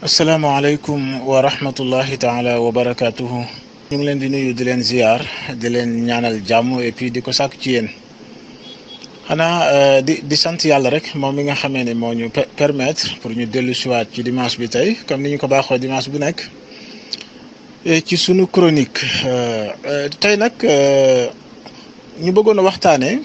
asalaamaaleykum wa rahmatullahi taala wa barakaatuhu. ñu ngi leen di nuyu di leen ziar di leen ñaanal jàmm et puis di ko sàkk ci yéen xanaa di di sant yàlla rek moom mi nga xamee ne moo ñu permettre pour ñu dellu siwaat ci dimanche bi tey comme ni ñu ko baaxoo dimanche bu nekk ci sunu chronique tey nag ñu bëggoon a waxtaanee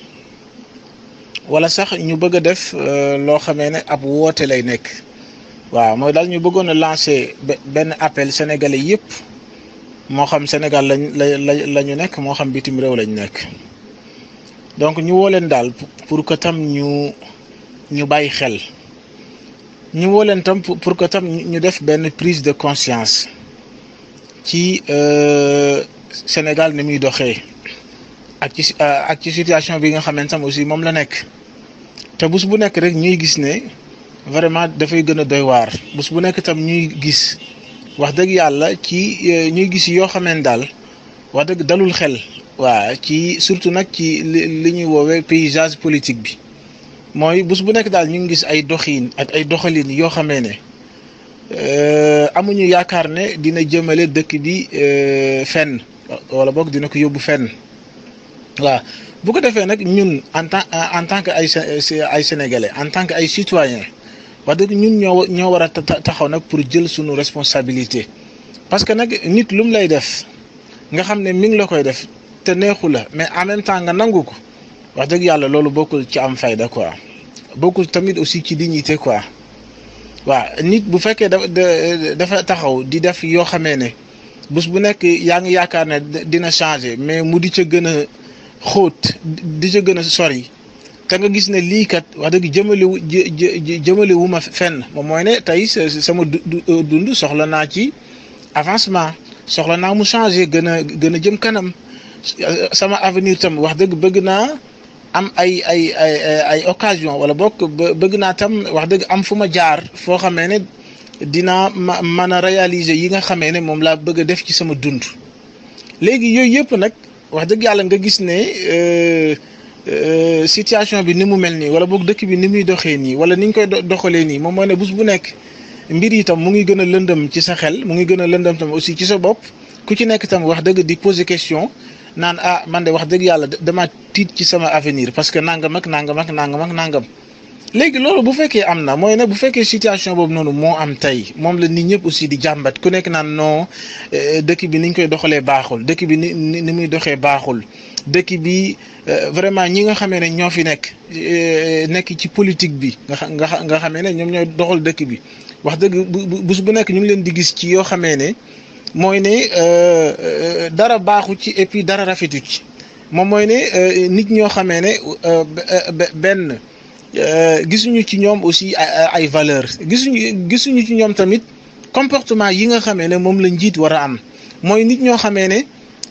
wala sax ñu bëgg a def loo xamee ne ab woote lay nekk. waaw mooy daal ñu bëggoon a lancer benn appel sénégalais yëpp moo xam Sénégal lañ la la ñu nekk moo xam bitim réew lañ nekk donc ñu woo leen daal pour que tam ñu ñu bàyyi xel ñu woo leen tam pour que tam ñu def benn prise de conscience ci Sénégal ni muy doxee ak ci ak ci situation bi nga xamante tam aussi moom la nekk te bés bu nekk rek ñuy gis ne. vraiment dafay gën a doy waar bés bu nekk tam ñuy gis wax dëgg yàlla ci ñuy gis yoo xameen daal wax dëgg dalul xel waa ci surtout nag ci li ñuy woowee paysage politique bi mooy bés bu nekk daal ñu ngi gis ay doxiin ak ay doxalin yoo xamee ne amuñu yaakaar ne dina jëmale dëkk bi fenn wala boog dina ko yóbbu fenn waaw bu ko defee nag ñun en tant en tant que ay ay sénégalais en tant que ay citoyens. wax dëgg ñun ñoo ñoo war a taxaw nag pour jël suñu responsabilité parce que nag nit lu mu lay def nga xam ne mi ngi la koy def te neexu la mais en même temps nga nangu ko wax dëgg yàlla loolu bokkul ci am fayda quoi bokkul tamit aussi ci dignité quoi waaw nit bu fekkee dafa dafa taxaw di def yoo xamee ne bés bu nekk yaa ngi yaakaar ne dina changer mais mu di ca gën a xóot di ca gën a sori. te nga gis ne lii kat wax dëgg jëmale wu jëmale wu ma fenn moom mooy ne tey sama dund soxla naa ci avancement soxla naa mu changer gën a gën a jëm kanam sama avenir tam wax dëgg bëgg naa am ay ay ay ay occasion wala bokk bëgg naa tam wax dëgg am fu ma jaar foo xamee ne dinaa ma mën a réaliser yi nga xamee ne moom laa bëgg a def ci sama dund léegi yooyu yëpp nag wax dëgg yàlla nga gis ne. situation bi ni mu mel nii wala boog dëkk bi ni muy doxee nii wala ni ñu koy doxalee nii moom mooy ne bés bu nekk mbir yi tam mu ngi gën a lëndëm ci sa xel mu ngi gën a lëndëm tam aussi ci sa bopp ku ci nekk tam wax dëgg di poser question naan ah man de wax dëgg yàlla dama tiit ci sama avenir parce que nangam ak nangam ak nangam ak nangam. léegi loolu bu fekkee am na mooy ne bu fekkee situation boobu noonu moo am tey moom la nit ñëpp aussi di jàmbat ku nekk naan non dëkk bi ni ñu koy doxalee baaxul dëkk bi ni ni muy doxee baaxul. dëkk bi vraiment ñi nga xamee ne ñoo fi nekk nekk ci politique bi nga nga nga xamee ne ñoom ñooy doxal dëkk bi wax dëgg bés bu nekk ñu ngi leen di gis ci yoo xamee ne mooy ne dara baaxu ci et puis dara rafetu ci moom mooy ne nit ñoo xamee ne benn gisuñu ci ñoom aussi ay valeur gisuñu gisuñu ci ñoom tamit comportement yi nga xamee ne moom la njiit war a am mooy nit ñoo xamee ne.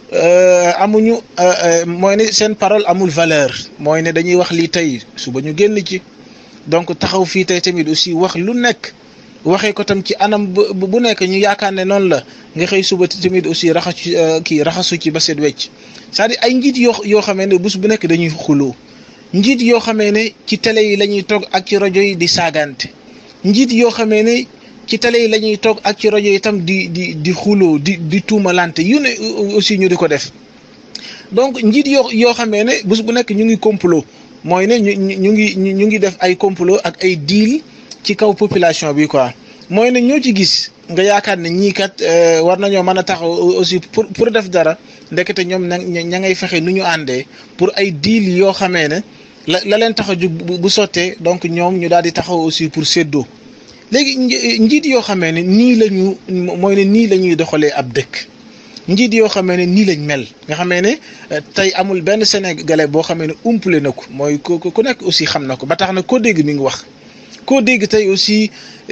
amuñu mooy ne seen parole amul valeur mooy ne dañuy wax lii tey suba ñu génn ci donc taxaw fii tey tamit aussi wax lu nekk waxee ko tam ci anam bu nekk ñu yaakaar ne noonu la nga xëy suba tamit aussi raxasu kii raxasu ci ba set wecc c'est-à-dire ay njiit yoo yoo xamee ne bés bu nekk dañuy xuloo njiit yoo xamee ne ci télé yi la ñuy toog ak ci rajo yi di saagante njiit yoo xamee ne ci télé yi la ñuy toog ak ci rajo yi itam di di di xuloo di di tuumalante yu ne aussi ñu di ko def donc njiit yoo yoo xamee ne bés bu nekk ñu ngi complot mooy ne ñu ñu ngi ñu ngi def ay complot ak ay deal ci kaw population bi quoi mooy ne ñoo ci gis nga yaakaar ne ñii kat war nañoo mën a taxaw aussi pour pour def dara ndekete ñoom na ña ngay fexe nu ñu àndee pour ay deal yoo xamee ne la la leen tax a jug bu sottee donc ñoom ñu daal di taxaw aussi pour séddoo. léegi njiit yoo xamee ne nii la ñu mooy ne nii la ñuy doxalee ab dëkk njiit yoo xamee ne nii lañ mel nga xamee ne tey amul benn sénégalais boo xamee ne umpule na ko mooy ku ku nekk aussi xam na ko ba tax na koo dégg mi ngi wax. koo dégg tey aussi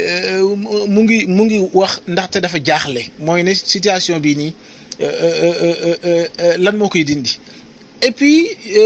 mu ngi mu ngi wax ndaxte dafa jaaxle mooy ne situation bii nii lan moo koy dindi et puis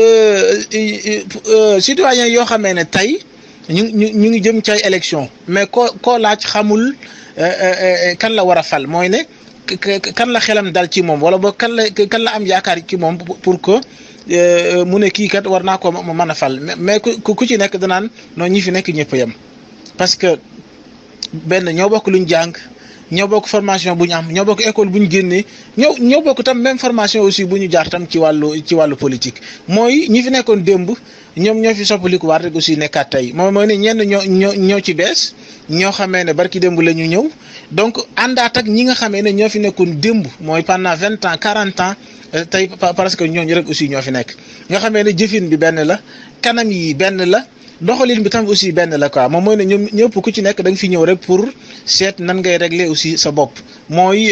citoyen yoo xamee ne tey. ñu ñu ñu ngi jëm ci ay élection mais koo koo laaj xamul kan la war a fal mooy ne kan la xelam dal ci moom wala boog kan la kan la am yaakaar ci moom pour que mu ne kii kat war naa ko mën a fal mais ku ku ci nekk danaan non ñi fi nekk ñëpp yem parce que benn ñoo bokk luñ jàng ñoo bokk formation bu ñu am ñoo bokk école bu ñu génnee ñoo ñoo bokk tam même formation aussi bu ñu jaar tam ci wàllu ci wàllu politique mooy ñi fi nekkoon démb ñoom ñoo fi soppaliku waat rek aussi nekkaat tey moom mooy ne ñenn ñoo ñoo ñoo ci bees ñoo xamee ne barki démb la ñu ñëw donc àndaat ak ñi nga xamee ne ñoo fi nekkoon démb mooy pendant vingt ans quarante ans tey parce que ñooñu rek aussi ñoo fi nekk nga xamee ne jëfin bi benn la kanam yi benn la doxalin bi tam aussi benn la quoi moom mooy ne ñoom ñëpp ku ci nekk da nga fi ñëw rek pour seet nan ngay régler aussi sa bopp mooy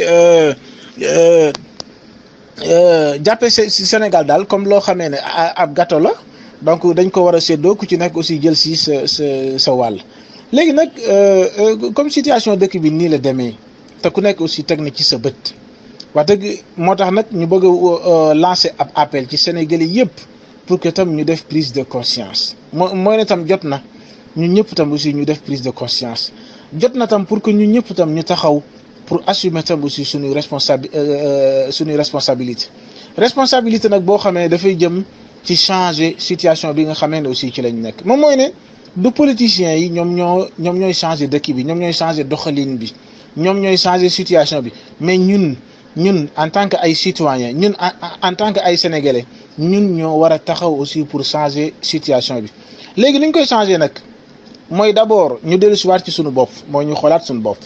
jàppe si Sénégal daal comme loo xamee ne ab gâteau la donc dañ ko war a séddoo ku ci nekk aussi jël si sa sa sa wàll léegi nag comme situation dëkk bi nii la demee te ku nekk aussi teg na ci sa bët wax dëgg moo tax nag ñu bëgg a lancer ab appel ci Sénégalais yëpp pour que tam ñu def prise de conscience moo mooy ne tam jot na ñun ñëpp tam aussi ñu def prise de conscience jot na tam pour que ñun ñëpp tam ñu taxaw pour assumer tam aussi suñuy responsabi suñuy responsabilité responsabilité nag boo xamee dafay jëm ci changer situation bi nga xamee ne aussi ci lañ nekk moom mooy ne du politiciens yi ñoom ñoo ñoom ñooy changer dëkk bi ñoom ñooy changer doxalin bi ñoom ñooy changer situation bi mais ñun ñun en tant que ay citoyens ñun en tant que ay sénégalais ñun ñoo war a taxaw aussi pour changer situation bi léegi li ñu koy changer nag mooy d'abord ñu dellu si waat ci suñu bopp mooy ñu xoolaat suñu bopp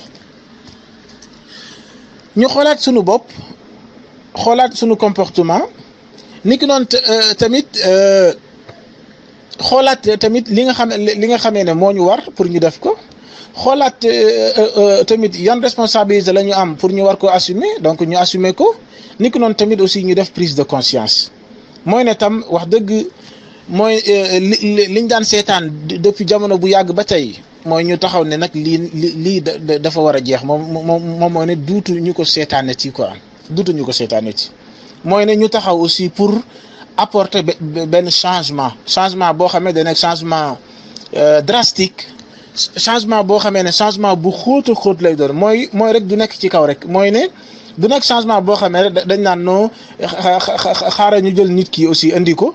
ñu xoolaat suñu bopp xoolaat suñu comportement ni ki noonu tamit xoolaat tamit li nga xam li nga xamee ne moo ñu war pour ñu def ko xoolaat tamit yan responsabilité la ñu am pour ñu war ko assumer donc ñu assumer ko ni ki noonu tamit aussi ñu def prise de conscience mooy ne tam wax dëgg mooy li liñ daan seetaan depuis jamono bu yàgg ba tey mooy ñu taxaw ne nag lii lii dafa war a jeex moom moom moom mooy ne duutu ñu ko seetaane ci quoi duutu ñu ko seetaane ci mooy ne ñu taxaw aussi pour apporter benn changement changement boo xamee da nekk changement drastique changement boo xamee ne changement bu xóot a xóot lay doon mooy mooy rek du nekk ci kaw rek mooy ne du nekk changement boo xamee rek dañ naan noo xaaral ñu jël nit ki aussi indi ko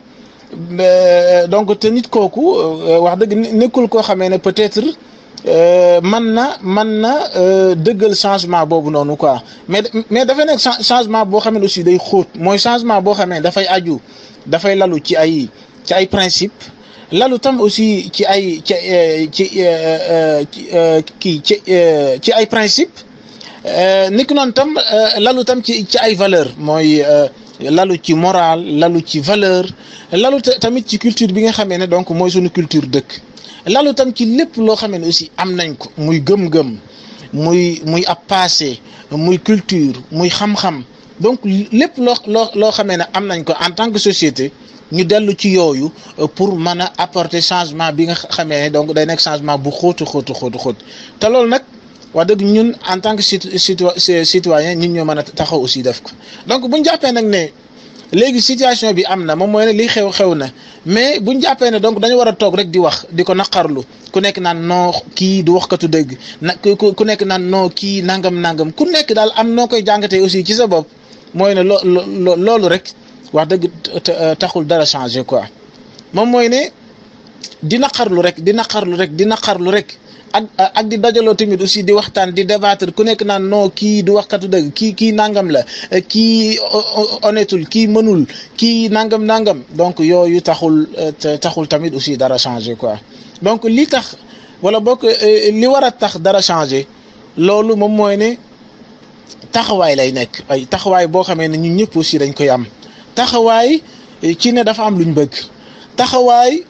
donc te nit kooku wax dëgg nekkul koo xamee ne peut-être man na man na dëggal changement boobu noonu quoi mais mais dafay nekk changement boo xamee ne aussi day xóot mooy changement boo xamee ne dafay aju dafay lalu ci ay ci ay principe lalu tam aussi ci ay ci ci kii ci ci ay principe ni ki noonu tam lalu tam ci ci ay valeur mooy lalu ci moral lalu ci valeur lalu tamit ci culture bi nga xamee ne donc mooy suñu culture dëkk lalu tam ci lépp loo xamee ne aussi am nañ ko muy gëm-gëm muy muy ab passé muy culture muy xam-xam donc lépp loo loo loo xamee ne am nañ ko en tant que société ñu dellu ci yooyu pour mën a apporter changement bi nga xamee ne donc day nekk changement bu xóotu xóotu xóotu xóot te loolu nag wax dëgg ñun en tant que citoyen ñun ñoo mën a taxaw aussi def ko donc bu ñu jàppee nag ne léegi situation bi am na moom mooy ne li xew xew na mais bu ñu jàppee ne donc dañu war a toog rek di wax di ko naqarlu ku nekk naan non kii du waxkatu dëgg na ku nekk naan non kii nangam nangam ku nekk daal am noo koy jàngatee aussi ci sa bopp mooy ne loo loolu rek wax dëgg taxul dara changer quoi moom mooy ne di naqarlu rek di naqarlu rek di naqarlu rek. ak ak di dajaloo tamit aussi di waxtaan di débattre ku nekk naan non kii du waxkatu dëgg kii kii nangam la kii honnêtul kii mënul kii nangam nangam donc yooyu taxul taxul tamit aussi dara changer quoi donc li tax wala bokk li war a tax dara changer loolu moom mooy ne taxawaay lay nekk ay taxawaay boo xamee ne ñun ñëpp aussi dañ koy am taxawaay ci ne dafa am luñ bëgg taxawaay.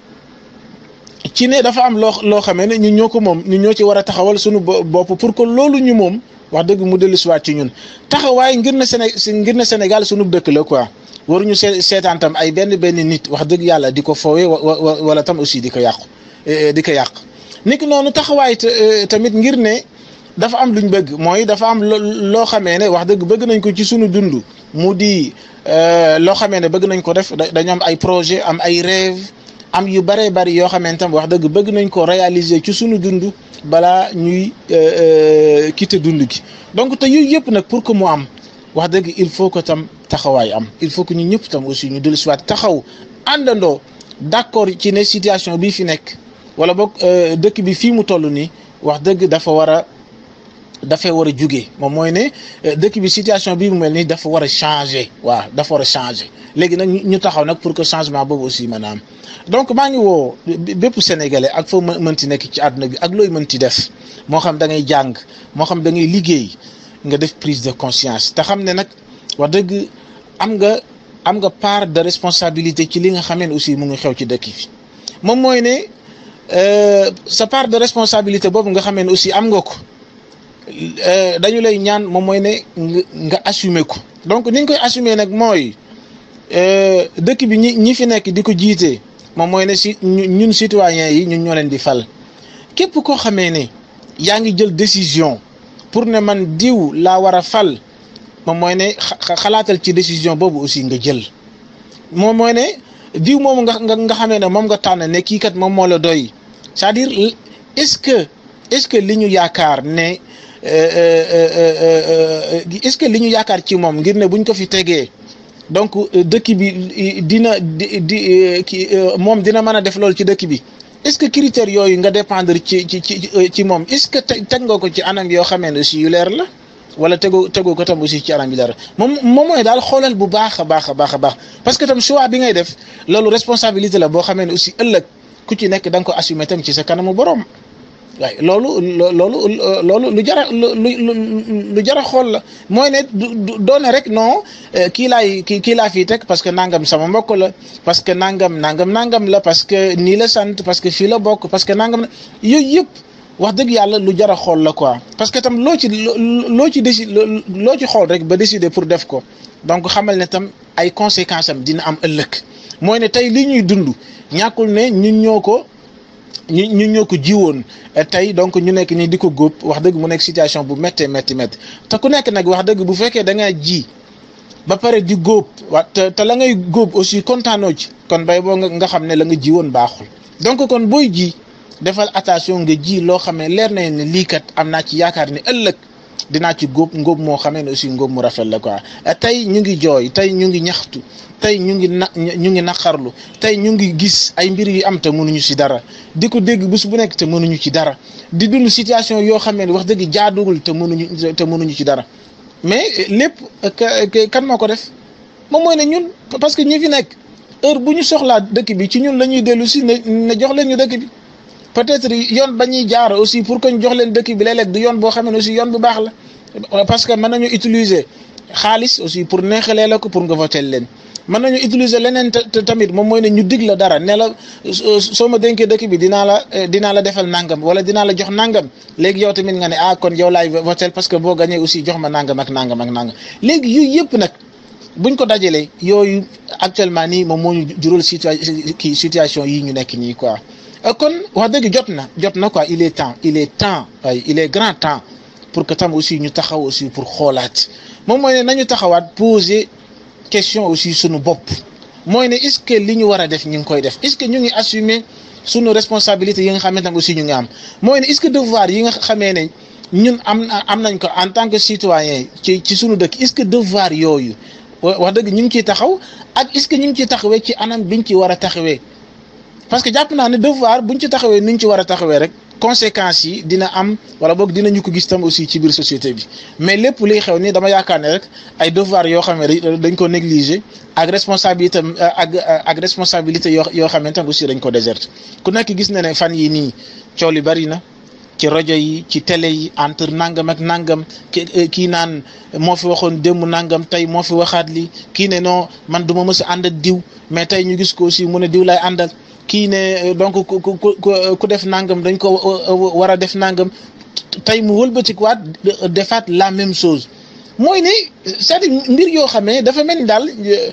ci ne dafa am loo loo xamee ne ñun ñoo ko moom ñun ñoo ci war a taxawal suñu bopp pour que loolu ñu moom wax dëgg mu dellu siwaat ci ñun taxawaay ngir na Séné ngir na Sénégal suñu dëkk la quoi waruñu see seetaan tam ay benn benn nit wax dëgg yàlla di ko foowee wala tam aussi di ko yàqu di ko yàq niki noonu taxawaay tamit ngir ne dafa am luñ bëgg mooy dafa am loo xamee ne wax dëgg bëgg nañ ko ci suñu dund mu di loo xamee ne bëgg nañ ko def dañu am ay projet am ay rêve am yu bëree bëri yoo xamante tam wax dëgg bëgg nañ ko réaliser ci suñu dund balaa ñuy quitter dund gi donc te yooyu yëpp nag pour que mu am wax dëgg il faut que tam taxawaay am il faut que ñu ñëpp tam aussi ñu dellu si waat taxaw àndandoo d'accord ci ne situation bii fi nekk wala boog dëkk bi fii mu toll nii wax dëgg dafa war a dafay war a jugee moom mooy ne dëkk bi situation bii mu mel nii dafa war a changer waaw dafa war a changer léegi nag ñu taxaw nag pour que changement boobu aussi mën a am donc maa ngi woo bépp sénégalais ak foo mënti nekk ci àdduna bi ak looy mënti def moo xam da ngay jàng moo xam da ngay liggéey nga def prise de conscience te xam ne nag wax dëgg am nga am nga part de responsabilité ci li nga xamee ne aussi mu ngi xew ci dëkk bi moom mooy ne sa part de responsabilité boobu nga xamee ne aussi am nga ko dañu lay ñaan moom mooy ne nga assumer ko donc ni ñu koy assumer nag mooy dëkk bi ñi ñi fi nekk di ko jiite moom mooy ne si ñun citoyens yi ñun ñoo leen di fal képp koo xamee ne yaa ngi jël décision pour ne man diw laa war a fal moom mooy ne xalaatal ci décision boobu aussi nga jël moom mooy ne diw moom nga nga nga xamee ne moom nga tànn ne kii kat moom moo la doy c'est-à-dire est-ce que est-ce que li ñu yaakaar ne est-ce que li ñu yaakaar ci moom ngir ne buñ ko fi tegee donc dëkk bi dina di di ki moom dina mën a def loolu ci dëkk bi est-ce que critères yooyu nga dépendre ci ci ci ci moom est-ce que teg nga ko ci anam yoo xamee ne aussi yu leer la wala tegoo tegoo ko tam aussi ci anam yu leer moom moom mooy daal xoolal bu baax a baax a baax a baax parce que tam choix bi ngay def loolu responsabilité la boo xamee ne aussi ëllëg ku ci nekk da nga ko assumer tam ci sa kanamu borom. waaye loolu loolu loolu lu jara lu lu jara xool la mooy ne du doone rek non kii laay kii kii laa fii teg parce que nangam sama mbokk la parce que nangam nangam nangam la parce que nii la sant parce que fii la bokk parce que nangam yooyu yëpp wax dëgg yàlla lu jara xool la quoi parce que tam loo ci loo ci déci loo ci xool rek ba décider pour def ko donc xamal ne tam ay conséquences am dina am ëllëg mooy ne tey li ñuy dund ñàkkul ne ñun ñoo ko. ñu ñu ñoo ko jiwoon tey donc ñu nekk nii di ko góob wax dëgg mu nekk situation bu méttee métti métti te ku nekk nag wax dëgg bu fekkee da ngaa ji ba pare di góob wa te te la ngay góob aussi kontaanoo ci kon bay boo nga xam ne la nga jiwoon baaxul donc kon booy ji defal attention nga ji loo xam ne leer na ne lii kat am naa ci yaakaar ne ëllëg dinaa ci góob ngóob moo xamee ne aussi ngóob mu rafet la quoi tey ñu ngi jooy tey ñu ngi ñaxtu tey ñu ngi na ñu ngi naqarlu tey ñu ngi gis ay mbir yu am te mënuñu ci dara di ko dégg bés bu nekk te mënuñu ci dara di dund situation yoo xam ne wax dëgg jaaduwul te mënuñu te mënuñu ci dara mais lépp kan moo ko def moom mooy ne ñun parce que ñi fi nekk heure bu ñu soxlaa dëkk bi ci ñun la ñuy dellu si ne ne jox leen ñu dëkk bi peut-être yoon ba ñuy jaar aussi pour que ñu jox leen dëkk bi léeg-léeg du yoon boo xam ne aussi yoon bu baax la parce que mën nañu utiliser xaalis aussi pour neexalee la ko pour nga voter leen mën nañu utiliser leneen tamit moom mooy ne ñu dig la dara ne la soo ma dénkee dëkk bi dinaa la dinaa la defal nangam wala dinaa la jox nangam léegi yow tamit nga ne ah kon yow laay voter parce que boo gañee aussi jox ma nangam ak nangam ak nangam léegi yooyu yëpp nag buñ ko dajalee yooyu actuellement nii moom moo ñu jural kii situation yi ñu nekk nii quoi. kon wax dëgg jot na jot na quoi il est temps il est temps waaye il est grand temps pour que tam aussi ñu taxaw aussi pour xoolaat moom mooy ne nañu taxawaat poser question aussi sunu bopp mooy ne est-ce que li ñu war a def ñu ngi koy def est-ce que ñu ngi assumer sunu responsabilité yi nga xamante ne aussi ñu ngi am mooy ne est-ce que devoir yi nga xamee ne ñun am am nañ ko en tant que citoyen ci ci sunu dëkk est-ce que devoir yooyu wax dëgg ñu ngi ciy taxaw ak est-ce que ñu ngi ciy taxawee ci anam biñ ci war a taxawee. parce que jàpp naa ne devoir buñ ci taxawee niñ ci war a taxawee rek conséquences yi dina am wala boog dinañu ko gis tam aussi ci biir société bi mais lépp liy xew ni dama yaakaar ne rek ay devoir yoo xam ne dañ ko négliger ak responsabilité ak ak responsabilité yoo yoo xam ne tam aussi dañ ko déserte ku nekk gis na ne fan yi nii coow li bari na ci rajo yi ci télé yi entre nangam ak nangam kii naan moo fi waxoon démb nangam tey moo fi waxaat li kii ne non man du ma mës a ànd ak diw mais tey ñu gis ko aussi mu ne diw lay àndal kii ne donc ku ku ku def nangam dañ ko war a def nangam tey mu wëlbatikuwaat defaat la même chose mooy ne c'est-à-dire mbir yoo xam ne dafa mel ni daal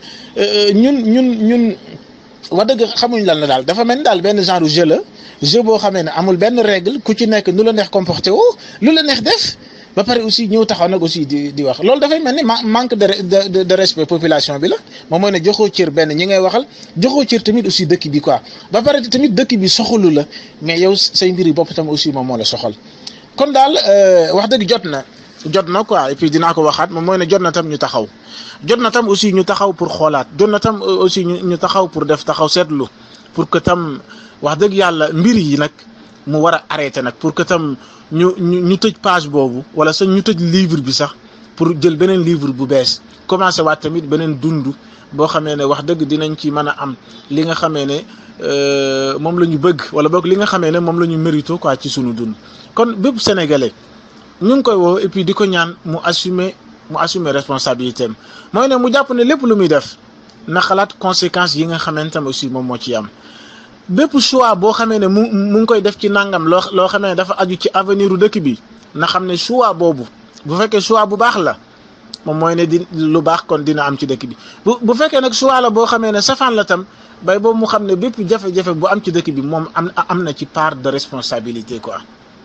ñun ñun ñun wax dëgg xamuñ lan la daal dafa mel ni daal benn genre jeu la jeu boo xamee ne amul benn règle ku ci nekk nu la neex comporté woo lu la neex def ba pare aussi ñëw taxaw nag aussi di di wax loolu dafay mel ni manque de de de respect population bi la moom mooy ne joxoo cër benn ñi ngay waxal joxoo cër tamit aussi dëkk bi quoi ba pare tamit dëkk bi soxalu la mais yow say mbir yi bopp tam aussi moom moo la soxal kon daal wax dëgg jot na jot na quoi et puis dinaa ko waxaat moom mooy ne jot na tam ñu taxaw jot na tam aussi ñu taxaw pour xoolaat jot na tam aussi ñu taxaw pour def taxaw seetlu pour que tam wax dëgg yàlla mbir yi nag mu war a arrêté nag pour que tam ñu ñu ñu tëj page boobu wala sax ñu tëj livre bi sax pour jël beneen livre bu bees commencé waat tamit beneen dund boo xamee ne wax dëgg dinañ ci mën a am li nga xamee ne moom la ñu bëgg wala boog li nga xamee ne moom la ñu mérito quoi ci sunu dund kon bépp sénégalais ñu ngi koy woo et puis di ko ñaan mu assumer mu assumer responsabilité am mooy ne mu jàpp ne lépp lu muy def na xalaat conséquences yi nga xamante ne aussi moom moo ci am bépp choix boo xamee ne mu mu ngi koy def ci nangam loo loo xamee ne dafa aju ci avenir u dëkk bi na xam ne choix boobu bu fekkee choix bu baax la moom mooy ne di lu baax kon dina am ci dëkk bi bu bu fekkee nag choix la boo xamee ne safaan la tam bay boobu mu xam ne bépp jafe-jafe bu am ci dëkk bi moom am am na ci part de responsabilité quoi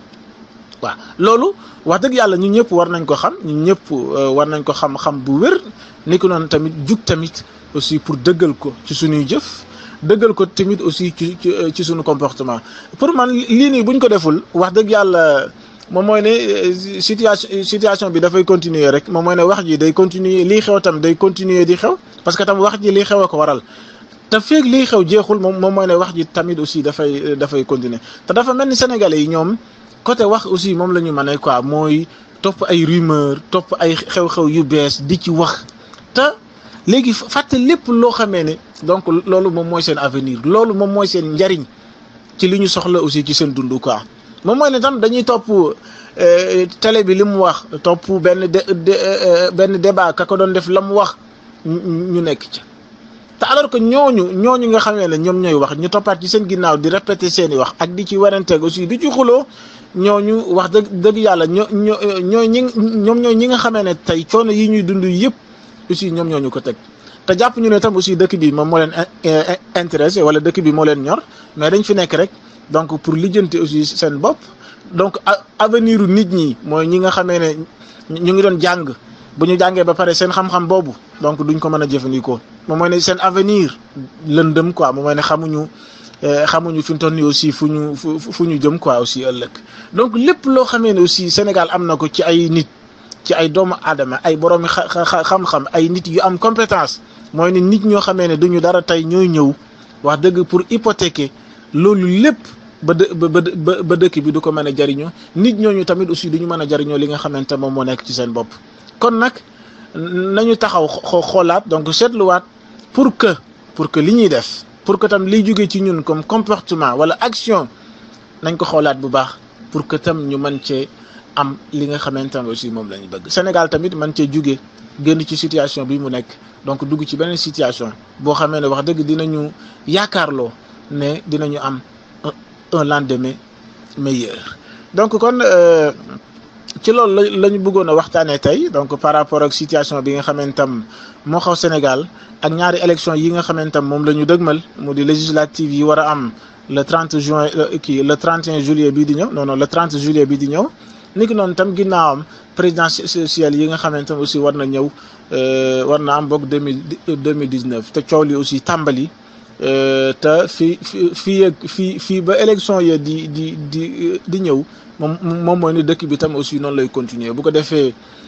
waaw loolu wax dëgg yàlla ñun ñëpp war nañ ko xam ñun ñëpp war nañ ko xam-xam bu wér ni ko noonu tamit jug tamit aussi pour dëggal ko ci suñuy jëf dëggal ko tamit aussi ci ci suñu comportement pour man lii nii buñ ko deful wax dëgg yàlla moom mooy ne situation situation bi dafay continuer rek moom mooy ne wax ji day continuer lii xew tam day continuer di xew parce que tam wax ji lii xew a ko waral te feeg lii xew jeexul moom moom mooy ne wax ji tamit aussi dafay dafay continuer te dafa mel ni sénégalais yi ñoom côté wax aussi moom la ñu mën a quoi mooy topp ay rumeur topp ay xew-xew yu bees di ci wax te léegi fàtte lépp loo xamee ne donc loolu moom mooy seen avenir loolu moom mooy seen njariñ ci li ñu soxla aussi ci seen dund quoi moom mooy ne tam dañuy topp télé bi li mu wax topp benn de benn débat ka ko doon def la mu wax ñu nekk ci te alors que ñooñu ñooñu nga xamee ne ñoom ñooy wax ñu toppaat ci seen ginnaaw di répéter seen i wax ak di ci waranteeg aussi di ci xuloo ñooñu wax dëgg dëgg yàlla ñoo ñoo ñooy ñi ñoom ñooy ñi nga xamee ne tey coono yi ñuy dund yëpp aussi ñoom ñooñu ko teg te jàpp ñu ne tam aussi dëkk bi moom moo leen intéressé wala dëkk bi moo leen ñor mais dañ fi nekk rek donc pour lijjanti aussi seen bopp donc avenir u nit ñi mooy ñi nga xamee ne ñu ngi doon jàng bu ñu jàngee ba pare seen xam-xam boobu donc duñ ko mën a jëfandikoo moom mooy ne seen avenir lëndëm quoi moom mooy ne xamuñu xamuñu fi mu toll nii aussi fu ñu fu ñu jëm quoi aussi ëllëg donc lépp loo xamee ne aussi Sénégal am na ko ci ay nit ci ay doomu aadama ay boroomi xam-xam ay nit yu am compétence mooy ne nit ñoo xamee ne duñu dara tey ñooy ñëw wax dëgg pour hypothéquer loolu lépp ba dë ba ba dëkk bi du ko mën a jariñoo nit ñooñu tamit aussi du ñu mën a jariñoo li nga xamante moom moo nekk ci seen bopp kon nag nañu taxaw xoolaat donc seetluwaat pour que pour que li ñuy def pour que tam liy jóge ci ñun comme comportement wala action nañ ko xoolaat bu baax pour que tam ñu mën cee am li nga xamante ne aussi moom la ñu bëgg Sénégal tamit mën cee jóge génn ci situation bi mu nekk donc dugg ci beneen situation boo xamee ne wax dëgg dinañu yaakaarloo ne dinañu am un lendemain meilleur donc kon ci loolu la la ñu bëggoon a waxtaanee tey donc par rapport ak situation bi nga xamantam moo xaw Sénégal ak ñaari élection yi nga xamantam moom la ñu dëgmal mu di législative yi war a am le 30 juin kii le 31 juillet bii di ñëw non non le 30 juillet bii di ñëw ni ki noonu tam ginnaawam présidentielle yi nga xamantam aussi war na ñëw war na am boog deux mille deux mille dix neuf te coow li aussi tàmbali te fii fii ak fii fii ba élection ya di di di di ñëw moom moom mooy ni dëkk bi tam aussi noonu lay continuer bu ko defee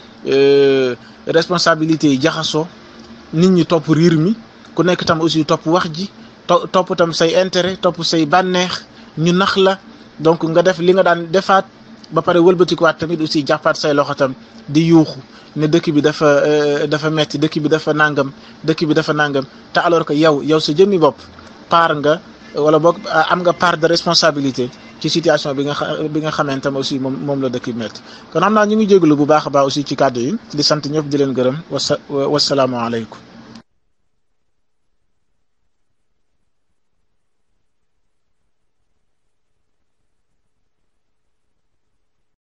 responsabilité yi jaxasoo nit ñi topp riir mi ku nekk tam aussi topp wax ji to topp tam say intérêt topp say bànneex ñu nax la donc nga def li nga daan defaat ba pare wëlbatikuwaat tamit aussi jàppaat say loxo tam di yuuxu ne dëkk bi dafa dafa metti dëkk bi dafa nangam dëkk bi dafa nangam te alors que yow yow sa jëmmi bopp paar nga wala boog am nga part de responsabilité ci situation bi nga bi nga xamante ne aussi moom moom la dëkk bi metti kon xam naa ñu ngi jégalu bu baax a baax aussi ci kàddu yi di sant ñëpp di leen gërëm wasa wasalaamualeykum